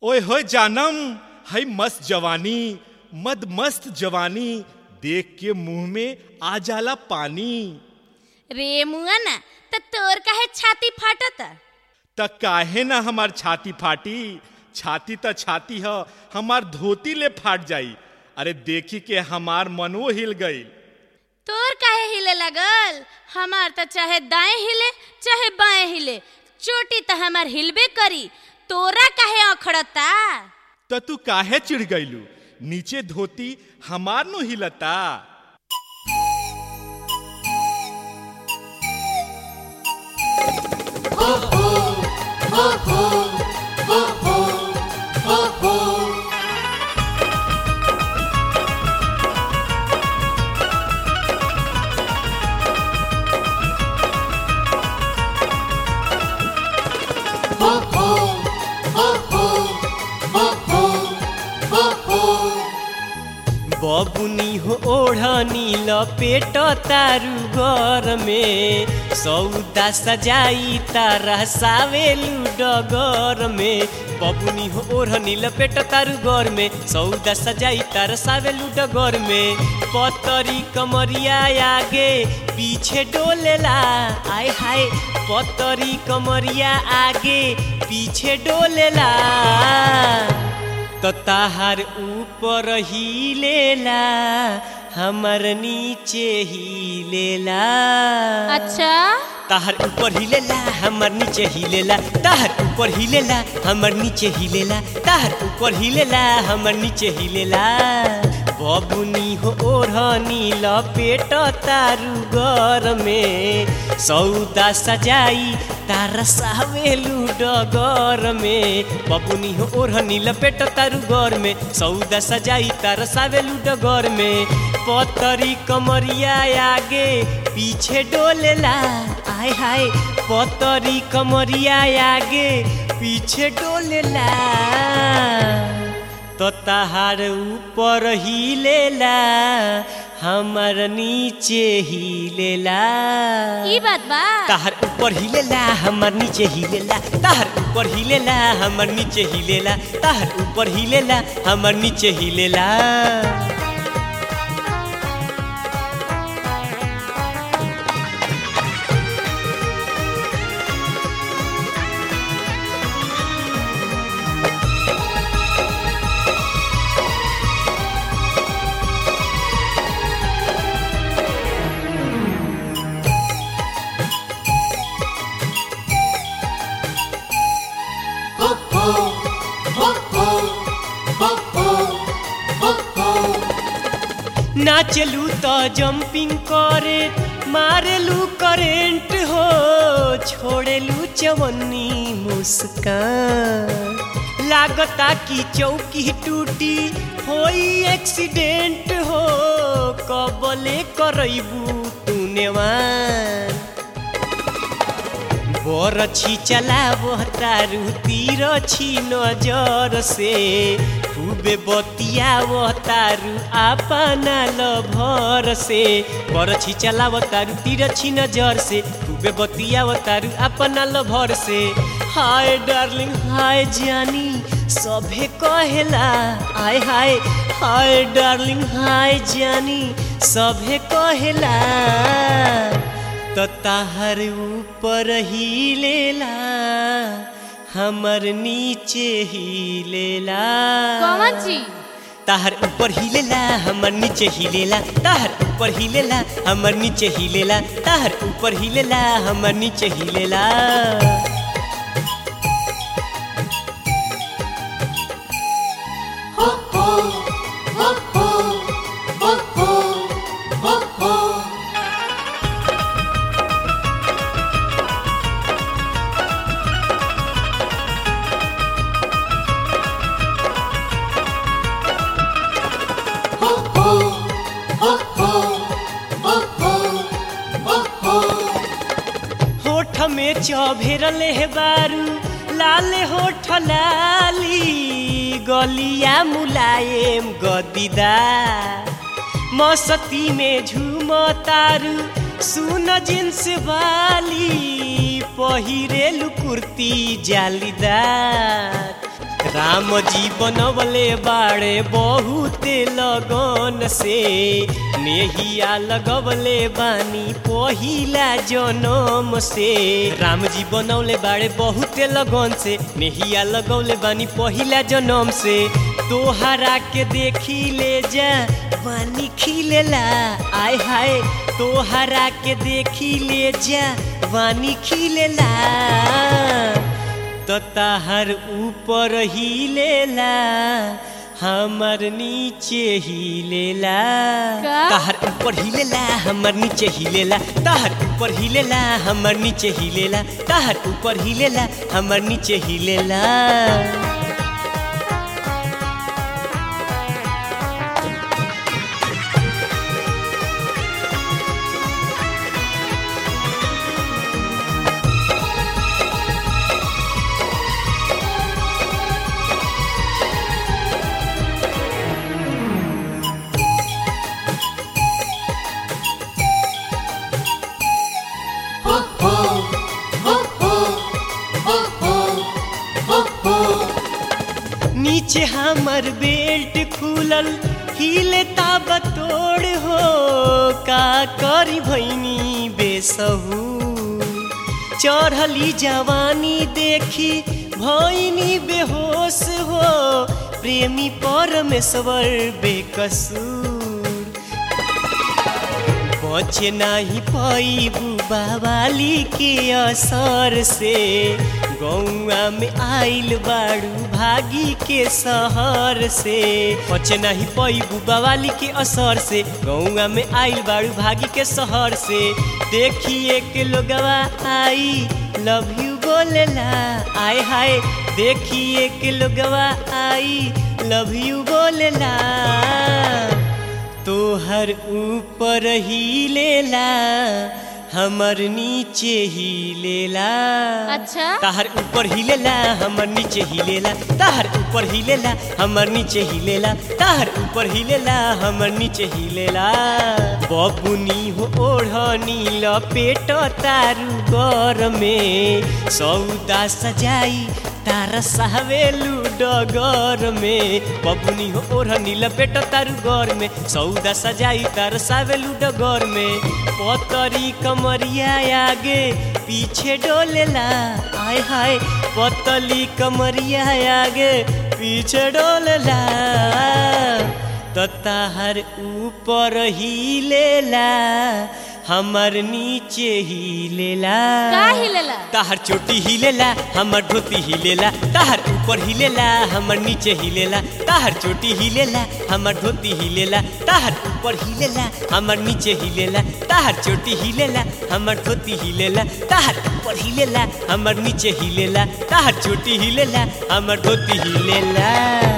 ओए होए जानम हई मस्त जवानी मद मस्त जवानी देख के मुंह में आ जाला पानी रे मुआना त तोर काहे छाती फाटत त काहे ना हमार छाती फाटी छाती त छाती ह हमार धोती ले फाट जाई अरे देखी के हमार मनो हिल गई तोर काहे हिले लगल हमार त चाहे दाएं हिले चाहे बाएं हिले चोटी त हमार हिलबे करी तोरा काहे अखड़ता त तू काहे चिढ़ गईलू नीचे धोती हमार नो हिलता बबुनी हो ओढ़नी लपेट तारू घर में सौदा सजाई तारा सावेलू डगर में बबुनी हो ओढ़नी लपेट तारू घर में सौदा सजाई तारा सावेलू डगर में पतरी कमरिया आगे पीछे डोलेला आय हाय पतरी कमरिया आगे पीछे डोलेला तो ताहार ऊपर ही लेला हमर नीचे ही लेला अच्छा ताहर ऊपर ही लेला हमर नीचे ही लेला ताहर ऊपर ही लेला हमर नीचे ही लेला ताहर ऊपर ही लेला हमर नीचे ही लेला बबुनी हो ओढ़नी लपेट तारू घर में सौदा सजाई तारा सावेलू डगर में बबुनी हो ओढ़नी लपेट तारू घर में सौदा सजाई तारा सावेलू डगर में पतरी कमरिया आगे पीछे डोलेला आय हाय पतरी कमरिया आगे पीछे डोलेला तो ताहार ऊपर ही लेला हमर नीचे ही लेला ई बात बा ताहर ऊपर ही लेला हमर नीचे ही लेला ताहर ऊपर ही लेला हमर नीचे ही लेला ताहर ऊपर ही लेला हमर नीचे ही लेला नाचलू तो जंपिंग करे मारेलू करेंट हो छोड़ेलू चवन्नी मुस्कान लागता कि चौकी टूटी होई एक्सीडेंट हो कबले करैबू तूनेवान बरछी चलाबो तारू तीर छी नजर से खूबे बतियावो तारू अपना लभर से बरछी चलावो तारू तीर छी नजर से खूबे बतियावो तारू अपना लभर से हाय डार्लिंग हाय जानी सभे कहेला आय हाय हाय डार्लिंग हाय जानी सभे कहेला तो ताहर ऊपर ही लेला हमर नीचे ही लेला कौन चीज ताहर ऊपर ही लेला हमर नीचे ही लेला ताहर ऊपर ही लेला हमर नीचे ही लेला ताहर ऊपर ही लेला हमर नीचे ही लेला होठ में चौभेरल है बारू लाल होठ लाली गलिया मुलायम गदीदा मस्ती में झूम तारू सुन जींस वाली पहिरेलु कुर्ती जालीदार राम जी बनवले बाड़े बहुते लगन से नेहिया लगवले बानी पहिला जनम से राम जी बनवले बाड़े बहुते लगन से नेहिया लगवले बानी पहिला जनम से तोहरा के देखी ले जा बानी खिलेला आय हाय तोहरा के देखी ले जा बानी खिलेला तो ताहर ऊपर ही लेला हमर नीचे ही लेला का? ताहर ऊपर ही लेला हमर नीचे ही लेला ताहर ऊपर ही लेला हमर नीचे ही लेला ताहर ऊपर ही लेला हमर नीचे ही लेला नीचे हमर बेल्ट खुलल हिले ताब तोड़ हो का करी भैनी बेसहू चढ़ली जवानी देखी भैनी बेहोश हो प्रेमी परमेश्वर बेकसूर बचे नाही पैबू बाबाली के असर से गौआ में आइल बाड़ू भागी के शहर से बचे नहीं पैबू बाबाली के असर से गौआ में आइल बाड़ू भागी के शहर से देखिए के लोगवा आई लव यू बोलेला आय हाय देखिए के लोगवा आई लव यू बोलेला तोहर ऊपर ही लेला हमर नीचे ही लेला अच्छा ताहर ऊपर ही लेला हमर नीचे ही लेला ताहर ऊपर ही लेला हमर नीचे ही लेला ताहर ऊपर ही लेला हमर नीचे ही लेला बबुनी हो ओढ़नी लपेट तारू गर में सौदा सजाई तारा सावेलू डगर में बबुनी हो ओढ़नी लपेट तारू घर में सौदा सजाई तारा सावेलू डगर में पतरी कमरिया आगे पीछे डोलेला आय हाय पतली कमरिया आगे पीछे डोलेला तो ताहर ऊपर ही लेला हमर नीचे ही लेला का हिलेला ताहर चोटी हिलेला हमर धोती हिलेला ताहर ऊपर हिलेला हमर नीचे हिलेला ताहर चोटी हिलेला हमर धोती हिलेला ताहर ऊपर हिलेला हमर नीचे हिलेला ताहर चोटी हिलेला हमर धोती हिलेला ताहर ऊपर हिलेला हमर नीचे हिलेला ताहर चोटी हिलेला हमर धोती हिलेला